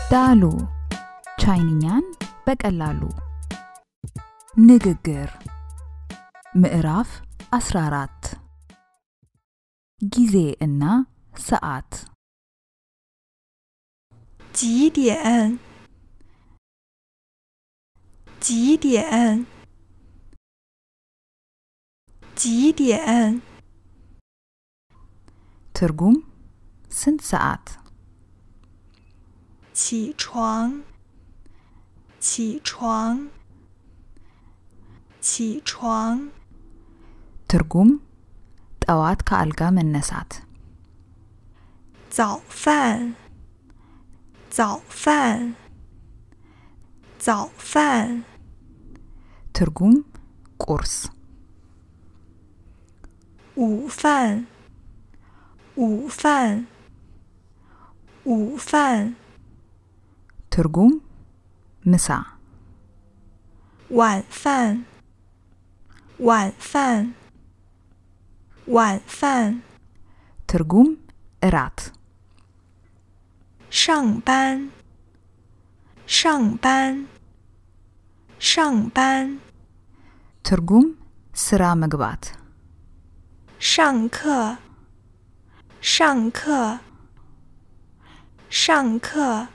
ዳሉ ቻይንኛን በቀላሉ ንግግር ምዕራፍ 14 ጊዜ እና ሰዓት 几点？几点？几点？ ትርጉም ስንት ሰዓት 起床，起床，起床， ትርጉም ጠዋት ከአልጋ መነሳት 早饭，早饭，早饭， ትርጉም ቁርስ 午饭，午饭，午饭， ትርጉም ምሳ 晚饭，晚饭，晚饭， ትርጉም እራት 上班，上班，上班， ትርጉም ስራ መግባት 上课，上课，上课，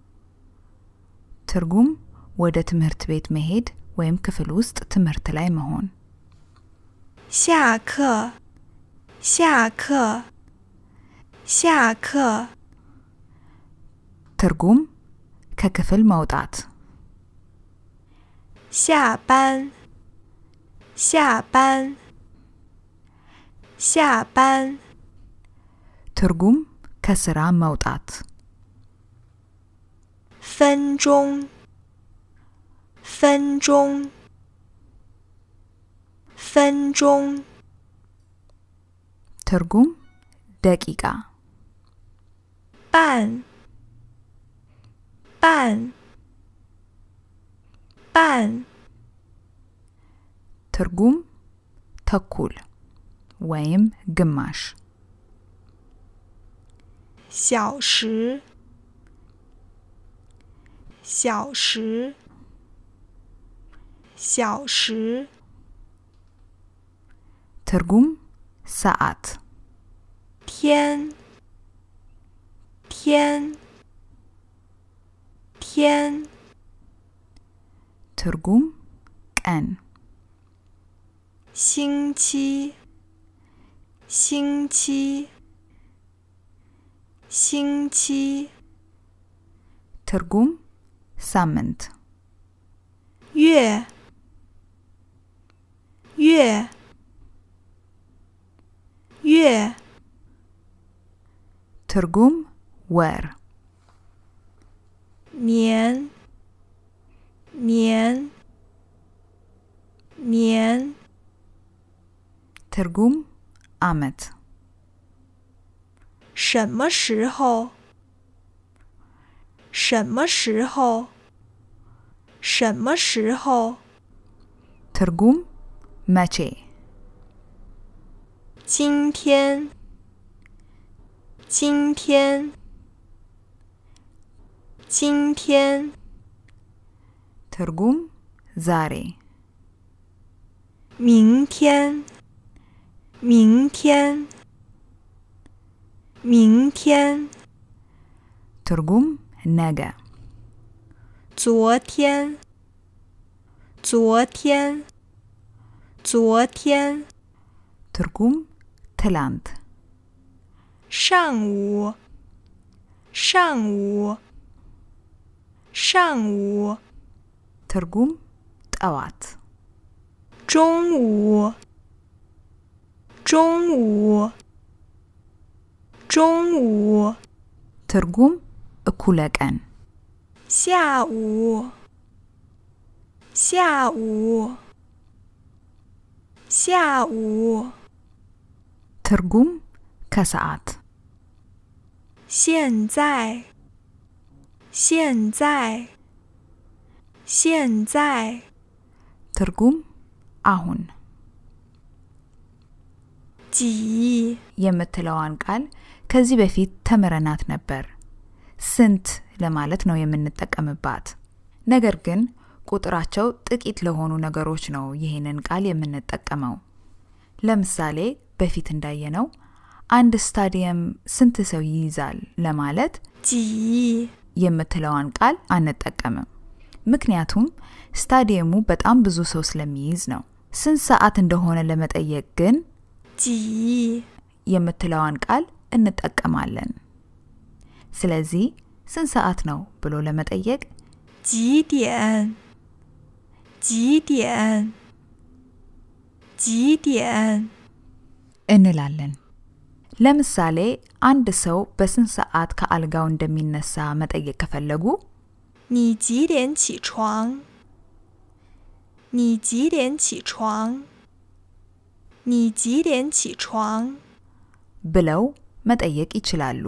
ትርጉም ወደ ትምህርት ቤት መሄድ ወይም ክፍል ውስጥ ትምህርት ላይ መሆን 下课，下课，下课， ትርጉም ከክፍል መውጣት 下班，下班，下班， ትርጉም ከስራ መውጣት 分钟，分钟，分钟， ትርጉም ደቂቃ 半，半，半， ትርጉም ተኩል ወይም ግማሽ 小时，小时，小时， ትርጉም ሰዓት 天，天，天， ትርጉም ቀን 星期，星期，星期， ትርጉም ሳምንት 月，月，月， ትርጉም ወር 年，年，年， ትርጉም አመት 什么时候？什么时候？什么时候？ ትርጉም መቼ 今天，今天，今天， ትርጉም ዛሬ 明天，明天，明天， ትርጉም ነገ 昨天，昨天，昨天， ትርጉም ትላንት 上午，上午，上午， ትርጉም ጠዋት 中午，中午，中午， ትርጉም እኩለ ቀን 下午，下午，下午， ትርጉም ከሰዓት 现在，现在，现在， ትርጉም አሁን 几， የምትለዋን ቃል ከዚህ በፊት ተምረናት ነበር። ስንት ለማለት ነው የምንጠቀምባት። ነገር ግን ቁጥራቸው ጥቂት ለሆኑ ነገሮች ነው ይህንን ቃል የምንጠቀመው። ለምሳሌ በፊት እንዳየነው አንድ ስታዲየም ስንት ሰው ይይዛል ለማለት 几 የምትለዋን ቃል አንጠቀምም። ምክንያቱም ስታዲየሙ በጣም ብዙ ሰው ስለሚይዝ ነው። ስንት ሰዓት እንደሆነ ለመጠየቅ ግን 几 የምትለዋን ቃል እንጠቀማለን። ስለዚህ ስንት ሰዓት ነው ብሎ ለመጠየቅ 几点？几点？几点？ እንላለን። ለምሳሌ አንድ ሰው በስንት ሰዓት ከአልጋው እንደሚነሳ መጠየቅ ከፈለጉ 你几点起床？你几点起床？你几点起床？ ብለው መጠየቅ ይችላሉ።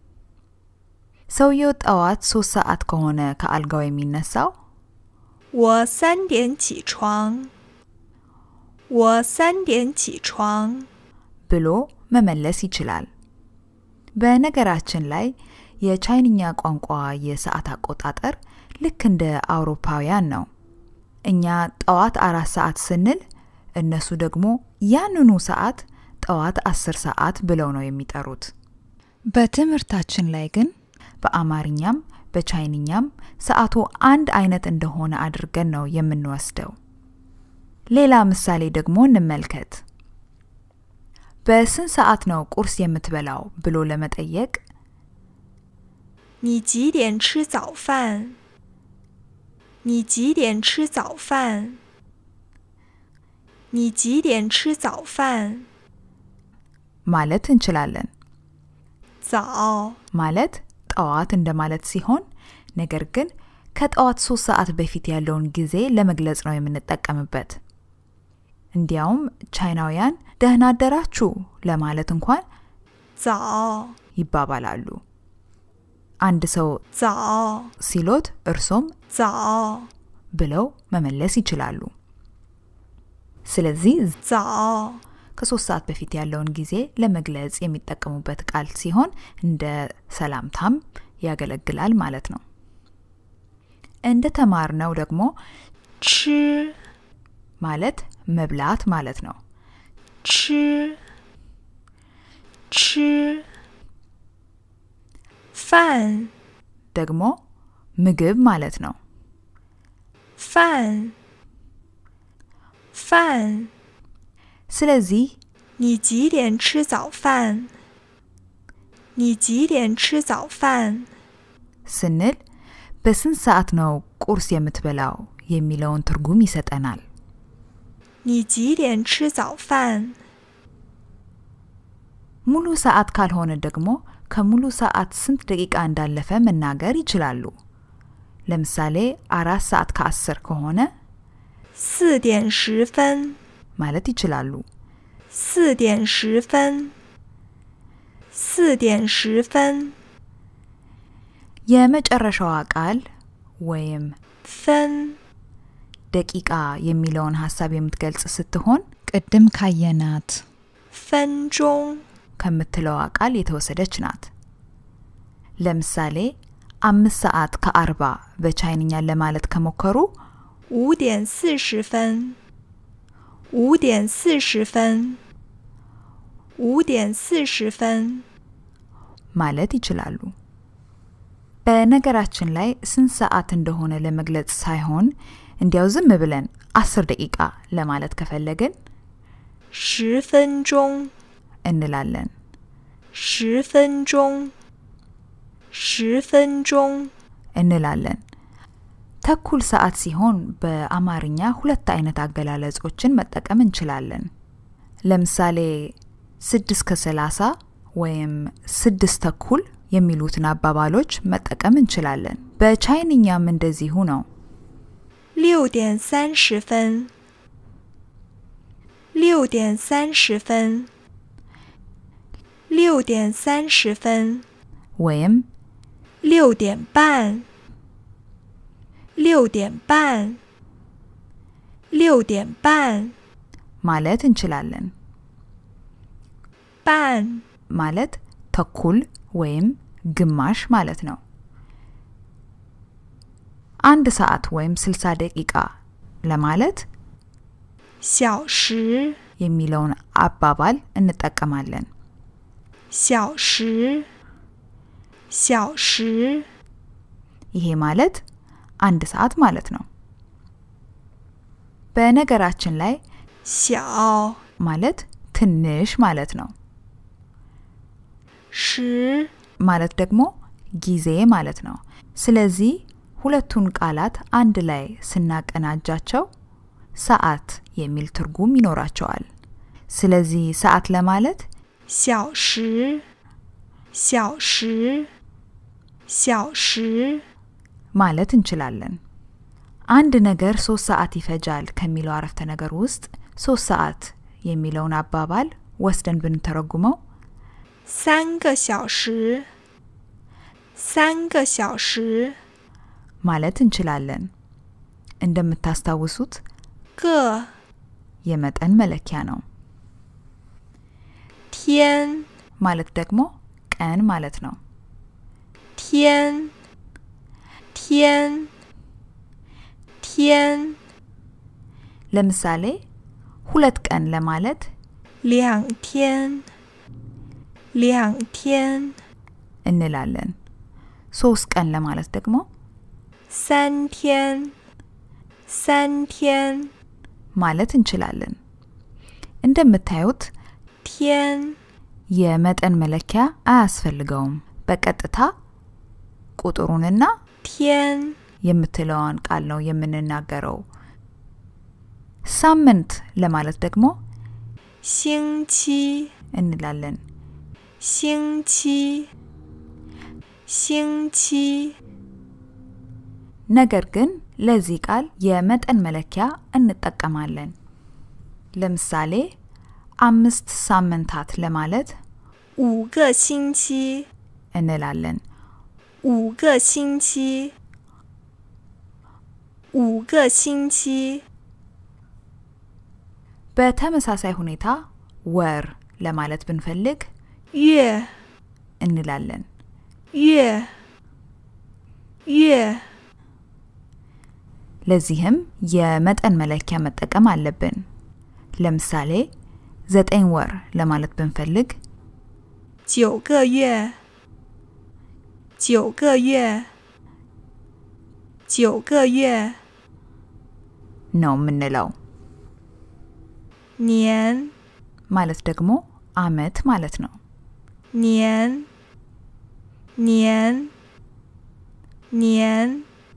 ሰውየው ጠዋት ሶስት ሰዓት ከሆነ ከአልጋው የሚነሳው 我三点起床。我三点起床。 ብሎ መመለስ ይችላል። በነገራችን ላይ የቻይንኛ ቋንቋ የሰዓት አቆጣጠር ልክ እንደ አውሮፓውያን ነው። እኛ ጠዋት አራት ሰዓት ስንል እነሱ ደግሞ ያንኑ ሰዓት ጠዋት አስር ሰዓት ብለው ነው የሚጠሩት። በትምህርታችን ላይ ግን በአማርኛም በቻይንኛም ሰዓቱ አንድ አይነት እንደሆነ አድርገን ነው የምንወስደው። ሌላ ምሳሌ ደግሞ እንመልከት። በስንት ሰዓት ነው ቁርስ የምትበላው ብሎ ለመጠየቅ 你几点吃早饭？你几点吃早饭？你几点吃早饭？ ማለት እንችላለን። 早 ማለት ጠዋት እንደማለት ሲሆን ነገር ግን ከጠዋት ሶስት ሰዓት በፊት ያለውን ጊዜ ለመግለጽ ነው የምንጠቀምበት። እንዲያውም ቻይናውያን ደህና አደራችሁ ለማለት እንኳን 早 ይባባላሉ። አንድ ሰው 早 ሲሎት እርሶም 早 ብለው መመለስ ይችላሉ። ስለዚህ 早 ከሶስት ሰዓት በፊት ያለውን ጊዜ ለመግለጽ የሚጠቀሙበት ቃል ሲሆን እንደ ሰላምታም ያገለግላል ማለት ነው። እንደ ተማርነው ደግሞ 吃 ማለት መብላት ማለት ነው። 吃吃饭 ደግሞ ምግብ ማለት ነው። 饭饭， ስለዚህ 你几点吃早饭？你几点吃早饭？ ስንል በስንት ሰዓት ነው ቁርስ የምትበላው የሚለውን ትርጉም ይሰጠናል። 你几点吃早饭？ ሙሉ ሰዓት ካልሆነ ደግሞ ከሙሉ ሰዓት ስንት ደቂቃ እንዳለፈ መናገር ይችላሉ። ለምሳሌ አራት ሰዓት ከአስር ከሆነ 四点十分， ማለት ይችላሉ። 四点十分，四点十分， የመጨረሻዋ ቃል ወይም 分 ደቂቃ የሚለውን ሀሳብ የምትገልጽ ስትሆን ቅድም ካየናት 分钟， ከምትለዋ ቃል የተወሰደች ናት። ለምሳሌ አምስት ሰዓት ከአርባ በቻይንኛ ለማለት ከሞከሩ 五点四十分，五点四十分，五点四十分， ማለት ይችላሉ። በነገራችን ላይ ስንት ሰዓት እንደሆነ ለመግለጽ ሳይሆን እንዲያው ዝም ብለን አስር ደቂቃ ለማለት ከፈለግን 十分钟， እንላለን። 十分钟，十分钟， እንላለን። ተኩል ሰዓት ሲሆን በአማርኛ ሁለት አይነት አገላለጾችን መጠቀም እንችላለን። ለምሳሌ ስድስት ከሰላሳ ወይም ስድስት ተኩል የሚሉትን አባባሎች መጠቀም እንችላለን። በቻይንኛም እንደዚሁ ነው። 六点三十分，六点三十分，六点三十分， ወይም 六点半，六点半，六点半， ማለት እንችላለን። 半， ማለት ተኩል ወይም ግማሽ ማለት ነው። አንድ ሰዓት ወይም 60 ደቂቃ ለማለት 小时， የሚለውን አባባል እንጠቀማለን። 小时，小时， ይሄ ማለት አንድ ሰዓት ማለት ነው። በነገራችን ላይ 小 ማለት ትንሽ ማለት ነው። 时 ማለት ደግሞ ጊዜ ማለት ነው። ስለዚህ ሁለቱን ቃላት አንድ ላይ ስናቀናጃቸው ሰዓት የሚል ትርጉም ይኖራቸዋል። ስለዚህ ሰዓት ለማለት 小时，小时，小时， ማለት እንችላለን። አንድ ነገር ሶስት ሰዓት ይፈጃል ከሚለው አረፍተ ነገር ውስጥ ሶስት ሰዓት የሚለውን አባባል ወስደን ብንተረጉመው 三个小时，三个小时， ማለት እንችላለን። እንደምታስታውሱት 个 የመጠን መለኪያ ነው። 天 ማለት ደግሞ ቀን ማለት ነው። 天天天 ለምሳሌ ሁለት ቀን ለማለት 两天两天 እንላለን። ሶስት ቀን ለማለት ደግሞ 三天三天 ማለት እንችላለን። እንደምታዩት 天 የመጠን መለኪያ አያስፈልገውም። በቀጥታ ቁጥሩንና 天 የምትለዋን ቃል ነው የምንናገረው። ሳምንት ለማለት ደግሞ 星期 እንላለን። 星期星期 ነገር ግን ለዚህ ቃል የመጠን መለኪያ እንጠቀማለን። ለምሳሌ አምስት ሳምንታት ለማለት 五个星期 እንላለን። 五个星期五个星期 በተመሳሳይ ሁኔታ ወር ለማለት ብንፈልግ 月 እንላለን። 月月 ለዚህም የመጠን መለኪያ መጠቀም አለብን። ለምሳሌ ዘጠኝ ወር ለማለት ብንፈልግ 九个月九个月九个月 ነው የምንለው። 年 ማለት ደግሞ አመት ማለት ነው። 年年年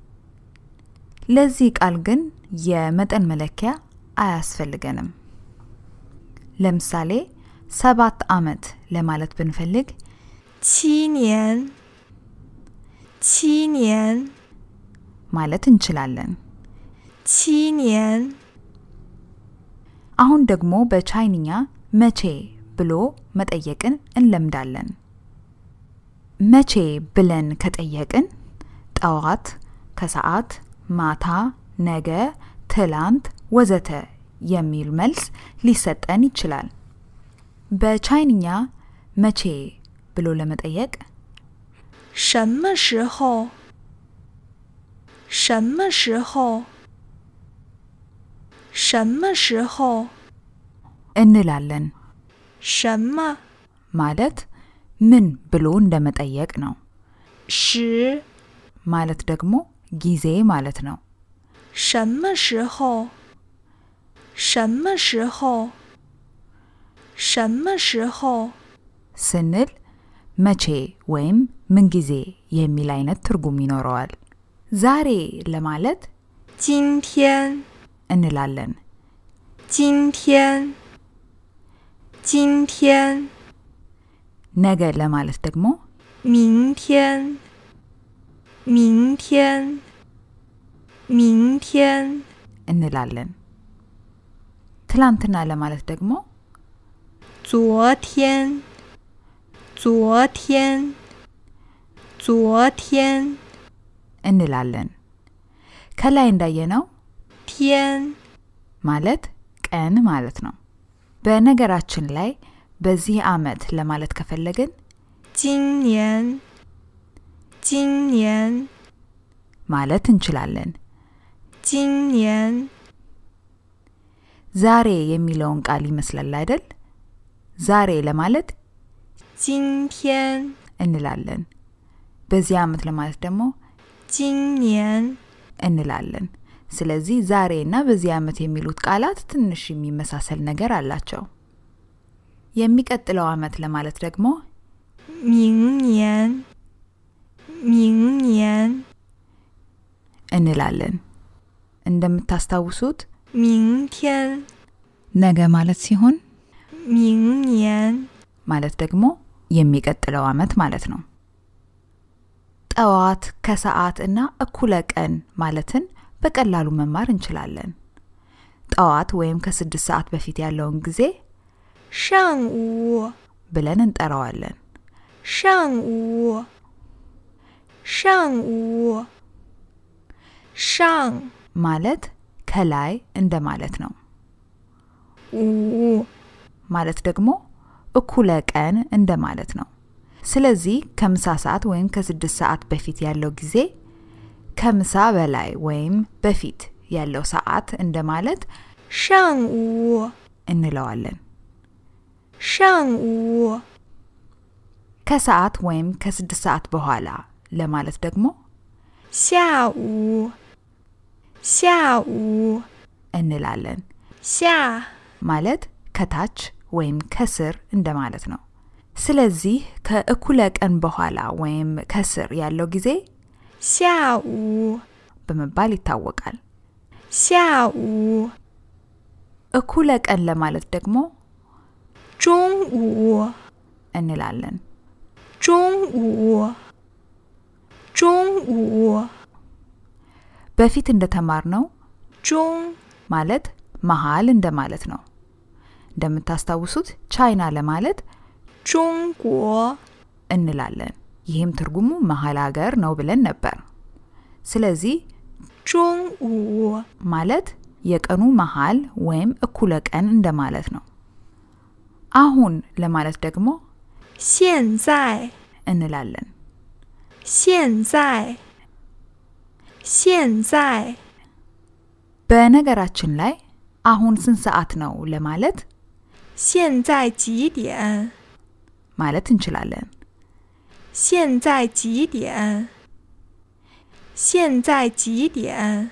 ለዚህ ቃል ግን የመጠን መለኪያ አያስፈልገንም። ለምሳሌ ሰባት አመት ለማለት ብንፈልግ 七年七年 ማለት እንችላለን። 七年 አሁን ደግሞ በቻይንኛ መቼ ብሎ መጠየቅን እንለምዳለን። መቼ ብለን ከጠየቅን ጠዋት፣ ከሰዓት፣ ማታ፣ ነገ፣ ትላንት ወዘተ የሚል መልስ ሊሰጠን ይችላል። በቻይንኛ መቼ ብሎ ለመጠየቅ 什么时候？什么时候？什么时候？ እንላለን። 什么 ማለት ምን ብሎ እንደመጠየቅ ነው። 时？ ማለት ደግሞ ጊዜ ማለት ነው። 什么时候？什么时候？什么时候？ ስንል መቼ ወይም ምን ጊዜ የሚል አይነት ትርጉም ይኖረዋል። ዛሬ ለማለት 今天， እንላለን። 今天，今天， ነገ ለማለት ደግሞ 明天，明天，明天， እንላለን። ትላንትና ለማለት ደግሞ 昨天，昨天，昨天， እንላለን። ከላይ እንዳየነው 天， ማለት ቀን ማለት ነው። በነገራችን ላይ በዚህ አመት ለማለት ከፈለግን 今年，今年， ማለት እንችላለን። 今年， ዛሬ የሚለውን ቃል ይመስላል አይደል? ዛሬ ለማለት 今天， እንላለን። በዚህ ዓመት ለማለት ደግሞ 今年， እንላለን። ስለዚህ ዛሬ እና በዚህ ዓመት የሚሉት ቃላት ትንሽ የሚመሳሰል ነገር አላቸው። የሚቀጥለው ዓመት ለማለት ደግሞ 明年，明年， እንላለን። እንደምታስታውሱት 明天， ነገ ማለት ሲሆን 明年， ማለት ደግሞ የሚቀጥለው ዓመት ማለት ነው። ጠዋት፣ ከሰዓት እና እኩለ ቀን ማለትን በቀላሉ መማር እንችላለን። ጠዋት ወይም ከስድስት ሰዓት በፊት ያለውን ጊዜ 上午， ብለን እንጠራዋለን። 上午，上午，上 ማለት ከላይ እንደማለት ነው። 午， ማለት ደግሞ እኩለ ቀን እንደማለት ነው። ስለዚህ ከምሳ ሰዓት ወይም ከስድስት ሰዓት በፊት ያለው ጊዜ ከምሳ በላይ ወይም በፊት ያለው ሰዓት እንደማለት 上午， እንለዋለን። 上午， ከሰዓት ወይም ከስድስት ሰዓት በኋላ ለማለት ደግሞ 下午，下午， እንላለን። 下 ማለት ከታች ወይም ከስር እንደማለት ነው። ስለዚህ ከእኩለ ቀን በኋላ ወይም ከስር ያለው ጊዜ 下午， በመባል ይታወቃል። 下午， እኩለ ቀን ለማለት ደግሞ 中午， እንላለን። 中午，中午， በፊት እንደተማርነው 中 ማለት መሃል እንደማለት ነው። እንደምታስታውሱት ቻይና ለማለት 中国， እንላለን። ይህም ትርጉሙ መሃል ሀገር ነው ብለን ነበር። ስለዚህ 中午， ማለት የቀኑ መሃል ወይም እኩለ ቀን እንደማለት ነው። አሁን ለማለት ደግሞ 现在， እንላለን። 现在，现在， በነገራችን ላይ አሁን ስንት ሰዓት ነው ለማለት 现在几点？ ማለት እንችላለን። 现在几点？现在几点？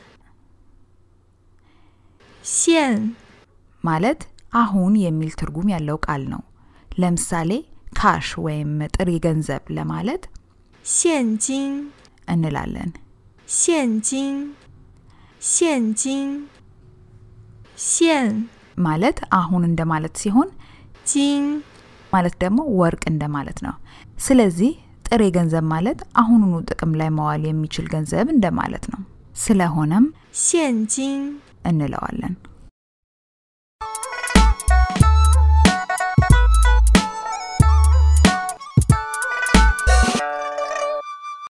现 ማለት አሁን የሚል ትርጉም ያለው ቃል ነው። ለምሳሌ ካሽ ወይም ጥሬ ገንዘብ ለማለት 现金， እንላለን። 现金，现金，现 ማለት አሁን እንደማለት ሲሆን 金 ማለት ደግሞ ወርቅ እንደማለት ነው። ስለዚህ ጥሬ ገንዘብ ማለት አሁኑኑ ጥቅም ላይ መዋል የሚችል ገንዘብ እንደማለት ነው። ስለሆነም 现金。 እንለዋለን።